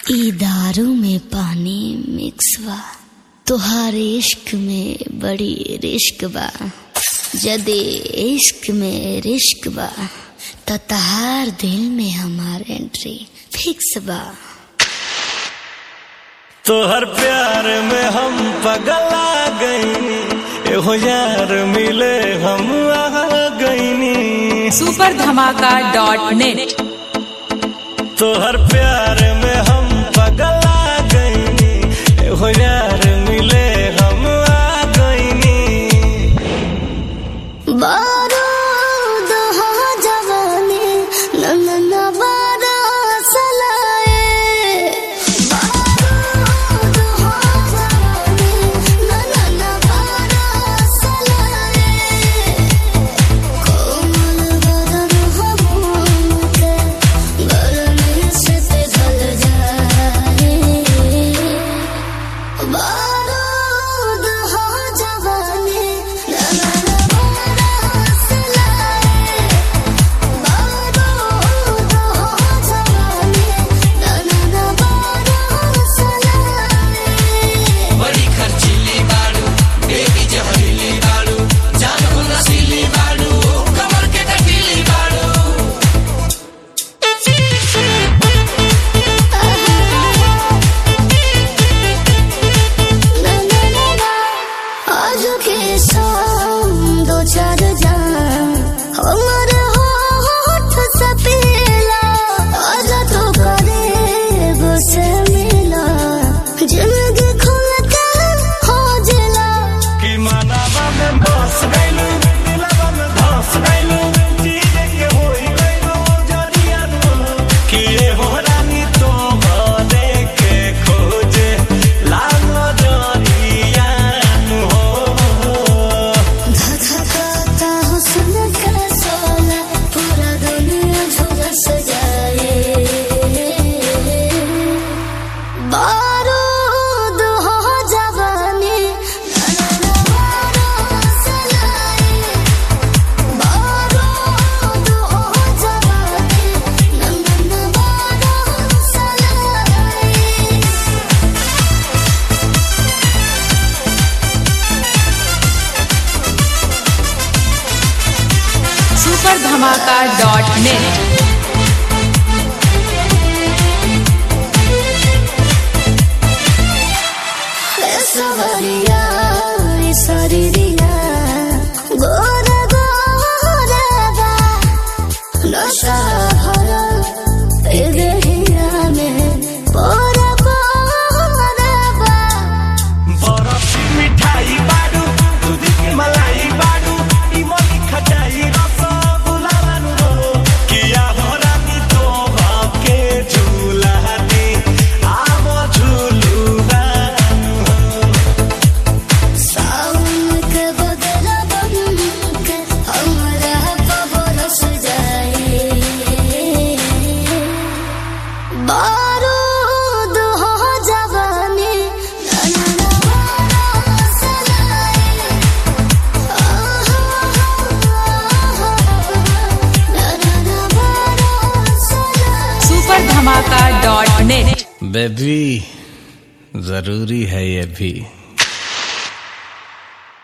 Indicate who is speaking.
Speaker 1: ई दारू में पानी मिक्स बा तोहार इश्क में बड़ी रिश्क बा जदे इश्क में रिश्क बा त तहार दिल में हमार एंट्री फिक्स बा
Speaker 2: तोहर प्यार में हम पगला गईनी एहो यार मिले हम आ गईनी
Speaker 3: सुपर धमाका डॉट नेट
Speaker 2: तोहर प्यार में हम पगला गईनी एहो यार मिले हम आ गईनी
Speaker 1: बारूद हो जवानी नन्नन बारस लाए बारूद हो जवानी नन्नन बारस लाए कोमल बदन हो मोम के गर्मी से पिघल जाए बारूद हो जवानी नन्नन बारस लाए बारूद हो जवानी नन्नन बारस लाए
Speaker 4: बड़ी खर्चीली बाड़ू बेबी जहरीली बाड़ू जान को नशीली बाड़ू कमर के टकीली बाड़ू
Speaker 1: आज के शाम दो चार जान हमर होठ से पीला आज तो करे से मिला जिंदगी खुल के हो जिला
Speaker 2: कि मानवा में बस गईलू दिलवा में धस गईलू चीजे के होई गईलू जरिया तू कि ये हो रानी तो बने के खोजे लागो जरिया हो
Speaker 1: धधकाता हुस्न का सोला पूरा दुनिया झुलस जाए बारूद हो जवानी बारूद हो जवानी नंदन बारूद सलाई
Speaker 3: सुपर धमाका डॉट नेट
Speaker 1: सवरिया सरिया गोर गोरबा नशा भरा ए देहिया में पोर पोरबा
Speaker 2: बरफ की मिठाई बाडू दूध की मलाई बाडू इमली खटाई रसगुल्ला बानू रो किया हो रानी तो के झूला दी आवो झूलू बानू
Speaker 1: सावन के बदला बन के हमरा बरस जाए बारूद हो जवानी नन्ना बारस लाए नन्ना बारस लाए
Speaker 3: सुपर धमाका डॉट नेट
Speaker 2: बेबी जरूरी है ये भी